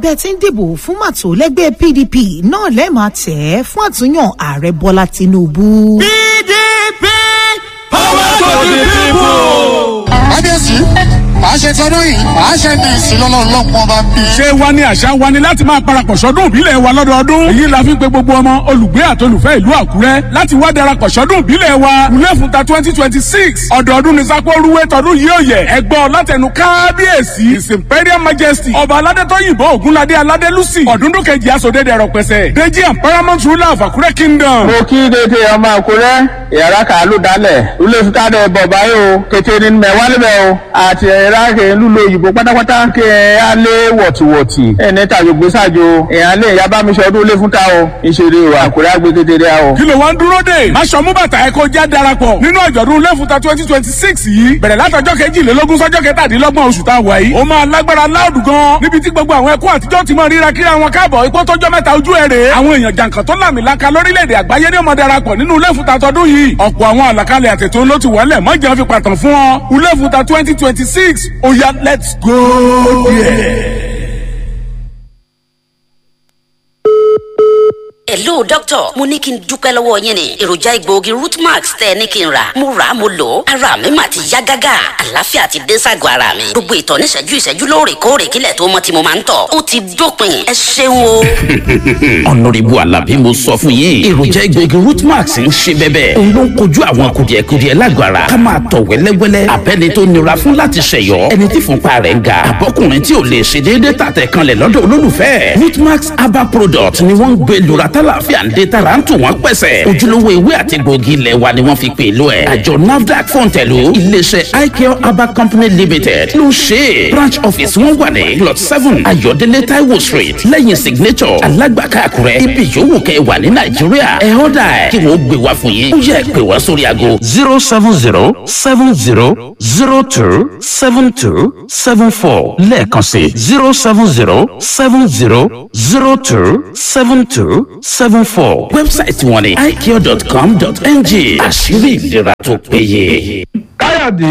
bẹ́ẹ̀ ti ń dìbò fún màtó lẹ́gbẹ́ pdp náà lẹ́ẹ̀ máa tẹ̀ ẹ́ fún àtúnyàn ààrẹ bọ́lá tinubu. pdp power to the people. kábíyèsí màá ṣe tọdún yìí màá ṣe ní ìsìlọ́lọ́ ọlọ́pọ̀ bá bí. ṣé wa ni àṣà wa ni láti máa parapọ̀ sọ́dún ìbílẹ̀ wa lọ́dọọdún. èyí la fi ń pe gbogbo ọmọ olùgbé àtolùfẹ́ ìlú àkúrẹ́ láti wá darapọ̀ sọ́dún ìbílẹ̀ wa. wúlẹ̀ fún ta twenty twenty six ọ̀dọọdún ni sápó rúwé tọdún yìí ò yẹ. ẹgbọ́n látẹnu kábíyèsí his imperial majesty ọba aládétọ́ yìnbọn ògúnládé aládé lucy ọ̀dúndún kejì asòdédé ẹ̀rọ̀pẹ̀sẹ̀ deji and paramount ruler of àkúrẹ́ kingdom. mo kí dédé ọmọ àkúrẹ́ ìyàrá kàálù dálẹ̀ lulẹ̀ fúkàdé bọ̀bá yìí o kété ní mẹ́wàá níbẹ̀ o àti ẹ̀rá kẹ́ ń lùlọ òyìnbó pátápátá kẹ́ ẹ̀ á lé wọ̀tìwọ̀tì ẹ̀ ní tàjò gbèsàjò ẹ̀ á lé ìyá bá mi sọdún ilé fúnta o ìṣeré o àkúrẹ́ àgbẹ̀ kékeré o. kí ló wá ń dúró dé. máṣọ mú bàtà ẹ kó já darapọ̀ nínú àjọ̀dún lẹ́fùtà twenty twenty six yìí bẹ̀rẹ̀ látọjọ́ kejìlélógún sọ́jọ́ kẹtàdínlọ́gbọ̀n oṣù tá a wà yìí. ó máa lágbára láòdù gan níbi tí gbogbo àwọn ẹkún àtijọ́ ti máa ríra kíra wọn káàbọ̀ ipò tọjọ́ mẹ́ta ojú ẹ̀ rè é. àwọn èèyàn jàǹkàn tó làmìlaka lórílẹ̀‐èdè àgbáyé ní ọmọ darapọ̀ nínú lẹ́fùtà tọdún yìí. ọ̀pọ̀ àwọn àlàkalẹ̀ àtètò ló ti wọlé mọ́jà fi pàtàn fún ọ. lẹ́fùtà twenty twenty six ó yá let's go there. hello doctor mo ní kí n dúpẹ́ lọ́wọ́ yín ni èròjà egbòogi rootmax tẹ́ ẹ ní kí n rà mo rà á mo lò ó ara mi mà ti yá gágá àlàáfíà ti dé ságọ́ ara mi gbogbo ìtọ̀ ní ìṣẹ́jú ìṣẹ́jú lóòrèkóòrè kílẹ̀ tó mọ́ tí mo máa ń tọ̀ ó ti dópin ẹ ṣeun o. ọ̀nàrẹ́bù alábí mo sọ fún yín èròjà egbòogi rootmax ń ṣe bẹ́bẹ́ òun ló ń kojú àwọn kùdìẹ̀kudiẹ lágọ̀ọ́ ara ká máa tọ̀ wẹ́lẹ́wẹ́lẹ́ abẹ́ni tó nira fún láti ṣẹ̀yọ́ ẹni tí fúnpa rẹ̀ ń ga àbọ́kùnrin tí ò lè ṣe déédéé tàtẹ̀ kanlẹ̀ lọ́dọ̀ olólùfẹ́ rootmax herbal product ni wọ́n ń gbé lura tálàfíà ń dé tara ń tù wọ́n pẹ̀sẹ̀ ojúlówó ewé àti gbòógì ilẹ̀ wa ni wọ́n fi pè lọ ẹ̀ àjọ nafdac fọ̀ǹtẹ̀lù iléeṣẹ́ icare herbal company limited ló ṣe é branch office wọn wà ní plot seven ayọ̀délé taiwo street lẹ́yìn signature alágbàká àkúrẹ́ ibi yòówù kẹ́ ẹ wà ní nàìjíríà ẹ ọ́dà ẹ̀ kí wọ́n gbé wá fún yín ó yẹ pé wá sórí aago zero seven zero seven zero zero two seven two seven four lẹ́ẹ̀kan sí zero seven zero seven zero zero two seven two seven four. wẹ́bsáìtì wọn ni icare.com.ng àṣírí ìlera tó péye. káyọ̀dé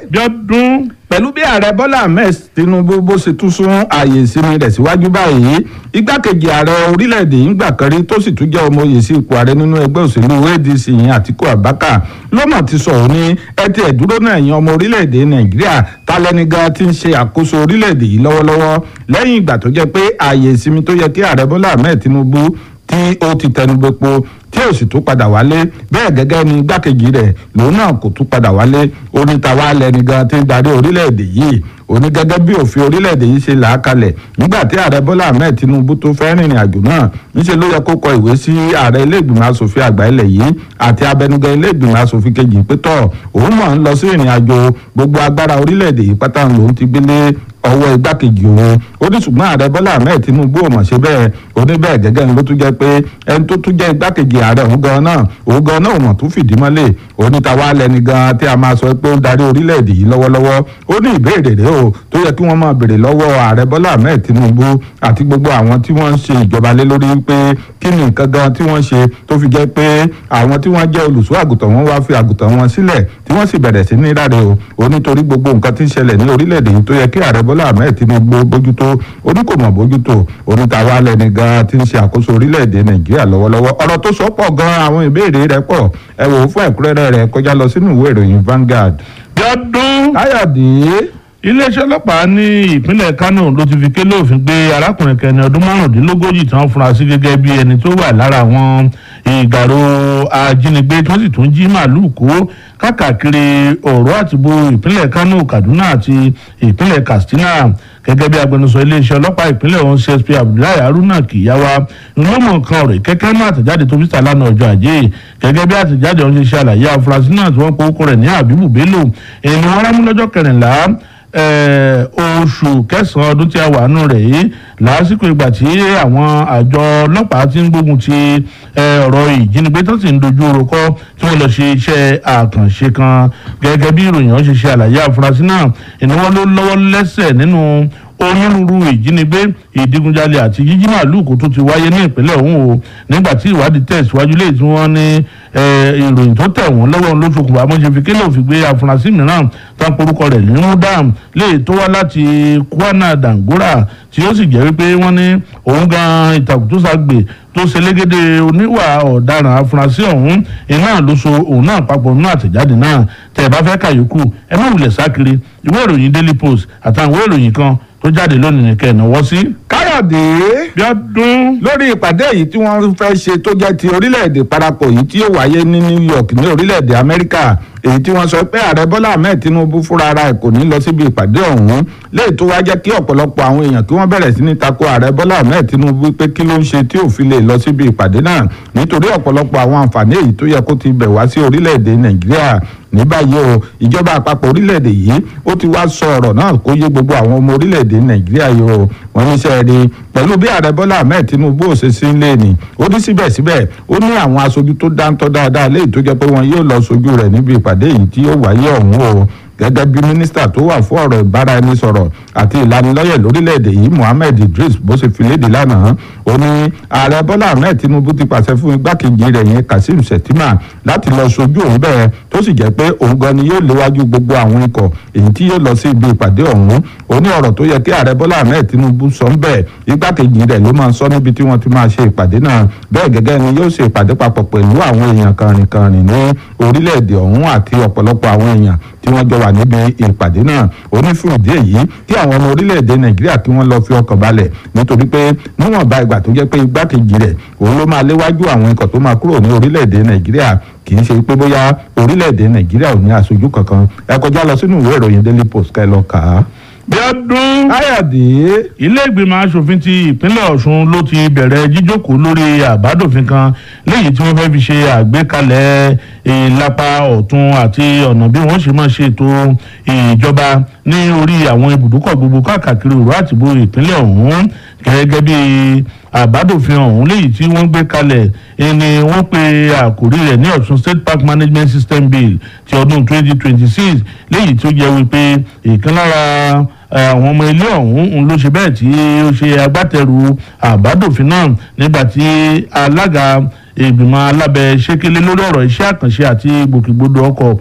jọdún pẹ̀lú bí ààrẹ bọ́lá ahmed tinubu bó ṣe tún sún ààyè ìsinmi rẹ̀ síwájú báyìí igbákejì ààrẹ orílẹ̀-èdè yìí gbà kan rí tó sì tún jẹ́ ọmọ oyè sí ipò ààrẹ nínú ẹgbẹ́ òṣèlú adc yìí àtikú abaka lọ́mọ̀ ti sọ̀rọ̀ ní ẹtì ẹ̀dúró náà yan ọmọ orílẹ̀-èdè nàìjíríà tálẹ́ni gan ti ń ṣe àkóso orílẹ̀-èdè yìí lọ́wọ́lọ́wọ́ lẹ́yìn ìgbà tó jẹ́ pé ààyè ìsinmi tó yẹ kí ààrẹ bọ́lá ahmed tinubu tí ó ti tẹnubẹ́po tí ò sì tún padà wálé bẹ́ẹ̀ gẹ́gẹ́ ni igbákejì rẹ̀ lòun náà kò tún padà wálé onítàwa lẹni gan ti ń darí orílẹ̀-èdè yìí òní gẹ́gẹ́ bí òfin orílẹ̀-èdè yìí ṣe là á kalẹ̀ nígbà tí ààrẹ bọ́lá ahmed tinubu tó fẹ́ rìnrìn àjò náà níṣẹ́ ló yẹ kó kọ ìwé sí ààrẹ ilé-ìgbìmọ̀ asòfin àgbà ilẹ̀ yìí àti abẹnugan ilé-ìgbìmọ̀ asòfin kejì pé tọ̀ òun mọ̀ ń lọ sí ìrìn àjò gbogbo agbára orílẹ̀-èdè yìí pátá lòun ti gbélé ọwọ́ igbákejì òun ó ní ṣùgbọ́n ààrẹ bọ́lá ahmed tinubu ò mọ̀ ṣe bẹ́ẹ̀ ó ní bẹ́ẹ̀ gẹ́gẹ́ ni ló tún jẹ́ pé ẹni tó tún jẹ́ igbákejì ààrẹ òun gan náà òun gan náà ò mọ̀ tún fìdí mọ́lẹ̀ ó ní tàwa lẹni gan tí a máa sọ pé ó ń darí orílẹ̀-èdè yìí lọ́wọ́lọ́wọ́ ó ní ìbéèrè rẹ̀ o tó yẹ kí wọ́n máa béèrè lọ́wọ́ ààrẹ bọ́lá ahmed tinubu àti gbogbo àwọn tí wọ́n ń ṣe ìjọba lé lórí pé kí ni nǹkan gan tí wọ́n ṣe tó fi jẹ́ pé àwọn tí wọ́n jẹ́ olùṣọ́ àgùntàn wọn wá fi àgùntàn wọn sílẹ̀ tí wọ́n sì bẹ̀rẹ̀ sí ní ráre o ó nítorí gbogbo nǹkan tí ń ṣẹlẹ̀ ní orílẹ̀-èdè yìí tó yẹ kí ààrẹ bọ́lá ahmed tinubu bójútó oníkòmọ̀ bójútó onítàwa lẹni gan tí ń ṣe àkóso orílẹ̀-èdè nàìjíríà lọ́wọ́lọ́wọ́ ọ̀rọ̀ tó sọ pọ̀ gan àwọn ìbéèrè rẹ̀ pọ̀ ẹ wò ó fún ẹ̀kúnrẹ́rẹ́ rẹ̀ kọjá lọ sínú ìwé ìròyìn Vanguard. jọdún káyọ̀dé iléeṣẹ́ ọlọ́pàá ní ìpínlẹ̀ kánò ló ti fi kélé òfin gbé arákùnrin kẹni ọdún márùndínlógójì tí wọ́n fura sí gẹ́gẹ́ bí ẹni tó wà lára àwọn ìgbàro ajínigbé tí wọ́n sì tún jí màálùú kó káàkiri ọ̀rọ̀ àtìbò ìpínlẹ̀ kánò kaduna àti ìpínlẹ̀ katsina gẹ́gẹ́ bí agbẹnusọ iléeṣẹ́ ọlọ́pàá ìpínlẹ̀ ọ̀hún csp abdullahi haruna kìyàwá ńlọ́mọ̀ kan rẹ̀ kẹ́kẹ́ náà àtẹ̀jáde tó fi ta lánàá ọjọ́ ajé gẹ́gẹ́ bí àtẹ̀jáde ọ̀hún ṣe ṣe àlàyé afurasí náà tí wọ́n pe orúkọ rẹ̀ ní abibu bello èyí ni wọ́n rámú lọ́jọ́ kẹrìnlá oṣù kẹsàn-án ọdún tí a wà nù rẹ̀ yìí lásìkò ìgbà tí àwọn àjọ ọlọ́pàá ti ń gbógun ti ọ̀rọ̀ ìjínigbé tó sì ń dojú orúkọ tí wọ́n lọ ṣe iṣẹ́ àkànṣe kan gẹ́gẹ́ bí ìròyìn ọ̀hún ṣe ṣe àlàyé àfúrásì náà ìnáwó ló lọ́wọ́ lẹ́sẹ̀ nínú onírúurú ìjínigbé ìdigunjalè àti jíjí màálùú kó tó ti wáyé ní ìpínlẹ̀ ọ̀hún o nígbà tí ìwádìí tẹ̀síwájú lè tí wọ́n ní ìròyìn tó tẹ̀ wọ́n lọ́wọ́ ló ṣokùnfà amóṣe fi kélé òfin gbé afurasí mìíràn tó ń porúkọ rẹ̀ ní rúdàm lè tó wá láti kwana dangora tí ó sì jẹ́ wípé wọ́n ní òun gan ìtàkùn tó ṣàgbè tó ṣe légede oníwà ọ̀daràn afurasí ọ̀hún iná ló so òun náà papọ̀ nínú àtẹ̀jáde náà tẹ̀ bá fẹ́ kàyókù ẹ má wulẹ̀ sákiri ìwé ìròyìn daily post àtàwọn ìwé ìròyìn kan tó jáde lónìí nìkẹ́ ìnáwó sí. káyọ̀dé bíọ́dún. lórí ìpàdé yìí tí wọ́n fẹ́ ṣe tó jẹ́ ti orílẹ̀-èdè parapọ̀ yìí tí yóò wáyé ní new york ní orílẹ̀-èdè amẹ́ríkà èyí tí wọ́n sọ pé ààrẹ bọ́lá ahmed tinubu fúnra ara ẹ̀ kò ní lọ síbi ìpàdé ọ̀hún léyìí tó wá jẹ́ kí ọ̀pọ̀lọpọ̀ àwọn èèyàn kí wọ́n bẹ̀rẹ̀ sí ní tako ààrẹ bọ́lá ahmed tinubu pé kí ló ń ṣe tí ò fi lè lọ síbi ìpàdé náà nítorí ọ̀pọ̀lọpọ̀ àwọn àǹfààní èyí tó yẹ kó ti bẹ̀ wá sí orílẹ̀-èdè nàìjíríà ní báyìí o ìjọba àpapọ̀ orílẹ̀-èdè yìí ó ti wá sọ ọ̀rọ̀ náà kó yé gbogbo àwọn ọmọ orílẹ̀-èdè nàìjíríà yìí o wọ́n ní sẹ́ẹ̀rí pẹ̀lú bí ààrẹ bọ́lá ahmed tinubu ò ṣe sí ilé ni ó ní síbẹ̀síbẹ̀ ó ní àwọn aṣojú tó dáńtọ́ dáadáa léyìí tó jẹ́ pé wọn yóò lọ sojú rẹ̀ níbi ìpàdé yìí tí yóò wáyé ọ̀hún o gẹ́gẹ́ bí mínísítà tó wà fún ọ̀rọ̀ ìbáraẹnisọ̀rọ̀ àti ìlanilọ́yẹ̀ lórílẹ̀‐èdè yìí mohammed idris bó ṣe fi léde lánàá ó ní ààrẹ bọ́lá ahmed tinubu ti pàṣẹ fún igbákejì rẹ̀ yẹn kazeem shettima láti lọ sojú òun bẹ́ẹ̀ tó sì jẹ́ pé òun gan ni yóò léwájú gbogbo àwọn ikọ̀ èyí tí yóò lọ sí ibi ìpàdé ọ̀hún ó ní ọ̀rọ̀ tó yẹ kí ààrẹ bọ́lá ahmed tinubu sọ ń bẹ́ẹ̀ igbákejì rẹ̀ ló máa sọ níbi tí wọ́n ti máa ṣe ìpàdé náà bẹ́ẹ̀ gẹ́gẹ́ ni yóò ṣe ìpàdé papọ̀ pẹ̀lú àwọn èèyàn kàrìnkàrìn ní orílẹ̀-èdè ọ̀hún àti ọ̀pọ̀lọpọ̀ àwọn èèyàn tí wọ́n jọ wà níbi ìpàdé náà ó ní fún ìdí èyí kí àwọn ọmọ orílẹ̀-èdè nàìjíríà kí wọ́n lọ fi ọkàn balẹ̀ nítorí pé níwọ̀nba ìgbà tó jẹ́ pé igbákejì rẹ̀ òun ló máa léwájú àwọn ikọ̀ tó máa kúrò ní orílẹ̀-èdè nàìjíríà kì í ṣe pé bóyá orílẹ̀-èdè nàìjíríà ò ní aṣojú kankan ẹ kọjá lọ sínú ìwé ìròyìn daily post kẹ́ lọ kà á. bíọ́dún. káyọ̀dé. ilé ìgbìmọ̀ asòfin ti ìpínlẹ̀ ọ̀ṣun ló ti bẹ̀rẹ̀ jíjókòó lórí àbádòfin kan léyìí tí wọ́n fẹ́ fi ṣe àgbékalẹ̀ ìlapa ọ̀tún àti ọ̀nà bí wọ́n ṣe máa ṣètò ìjọba ní orí àwọn ibùdókọ̀ gbogbo káàkiri òru àtìbò ìpínlẹ̀ ọ̀hún gẹ́gẹ́ bí àbádòfin ọ̀hún léyìí tí wọ́n gbé kalẹ̀ ni wọ́n pe àkórí rẹ̀ ní ọ̀ṣun state park management system bill ti ọdún 2026 léyìí tó jẹ́ wípé ìkan lára àwọn ọmọ ilé ọ̀hún ló ṣe bẹ́ẹ̀ tí ó ṣe agbátẹrù àbádòfin náà nígbà tí alága ìgbìmọ̀ alábẹ́ ṣékélé lórí ọ̀rọ̀ iṣẹ́ àkànṣe àti gbòkègbodò ọkọ̀